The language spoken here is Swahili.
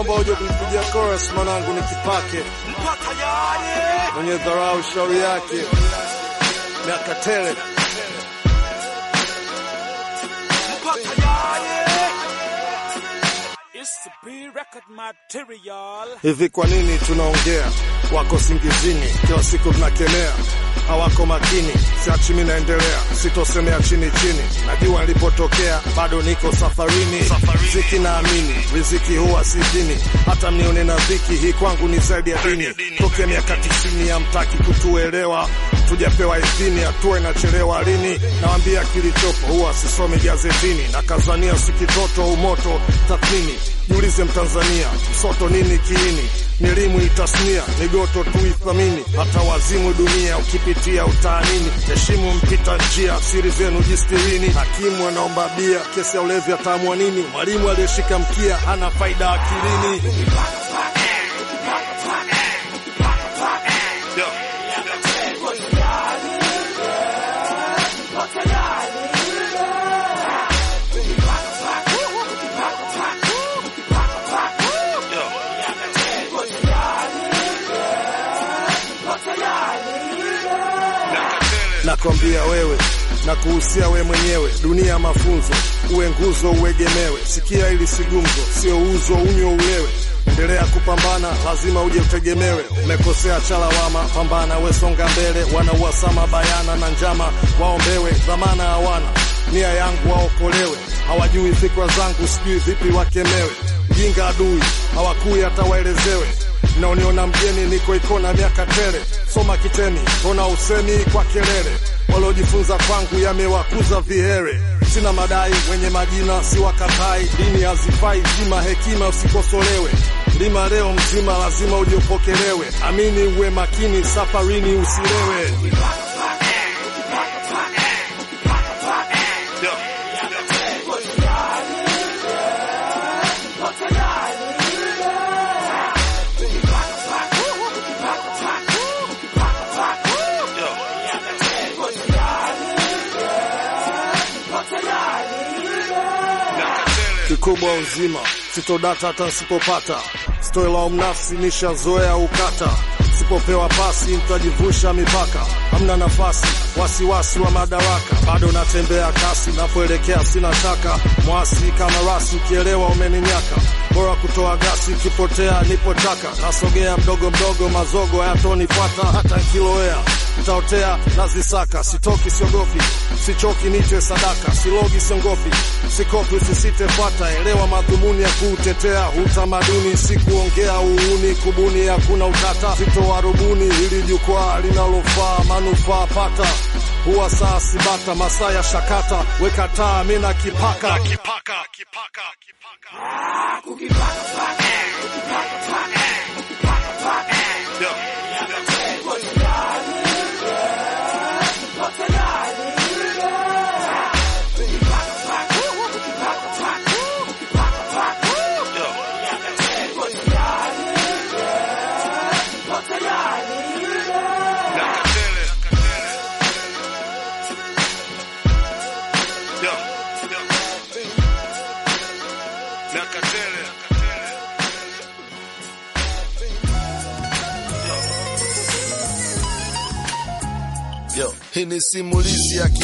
naomba uje kunipigia chorus mwanangu, nikipake mwenye dharau shauri yake miaka tele. Hivi kwa nini tunaongea? Wako singizini, kila siku tunakemea, hawako makini. Siachi mi naendelea, sitosemea chini chini. Najua nilipotokea, bado niko safarini. Riziki naamini, riziki huwa si dini. Hata mnione na dhiki, hii kwangu ni zaidi ya dini. Tokea miaka tisini, hamtaki kutuelewa tujapewa idhini, hatua inachelewa lini? Nawambia kilichopo huwa sisomi gazetini, na kazania sikitoto umoto tathmini. Jiulize Mtanzania, msoto nini kiini? Ni elimu itasnia, migoto tu ithamini, hata wazimu dunia ukipitia utaanini. Heshimu mpita njia, siri zenu jistirini. Hakimu anaomba bia, kesi ya ulevi ataamua nini? Mwalimu aliyeshika mkia hana faida akilini. Nakwambia wewe na kuhusia we mwenyewe, dunia mafunzo, uwe nguzo uegemewe. Sikia ili sigumzo, sio uzo unywe ulewe. Endelea kupambana, lazima uje utegemewe. Umekosea chalawama, pambana we, songa mbele. Wanauasama bayana na njama, waombewe. Dhamana hawana, nia yangu waokolewe. Hawajui fikra zangu, sijui vipi wakemewe. Mjinga adui, hawakui hata waelezewe naoniona mgeni niko ikona miaka tele, soma kiteni, mbona usemi kwa kelele? Waliojifunza kwangu yamewakuza vihere. Sina madai, wenye majina si wakatai, dini hazifai zima, hekima usikosolewe. Lima leo mzima, lazima ujiopokelewe. Amini, uwe makini, safarini usilewe. kikubwa uzima, sitodata hata nsipopata, sitoelaumu nafsi, nishazoea ukata. Sipopewa pasi nitajivusha mipaka, hamna nafasi, wasiwasi wa madaraka, bado natembea kasi, napoelekea sina shaka, mwasi kama rasi, ukielewa umeninyaka, bora kutoa gasi, ukipotea nipo taka, nasogea mdogo mdogo, mazogo hayatonifuata hata nkilowea ntaotea nazisaka, sitoki siogopi, sichoki niche sadaka, silogi siongopi, sikopi usisite fuata, elewa madhumuni ya kuutetea utamaduni, si kuongea uuni, kubuni hakuna utata, sitowarubuni ili jukwaa linalofaa manufaa pata huwa saa sibata masaa ya shakata weka taa mina kipaka kipaka kipaka kipaka Yo, hii ni simulizi ya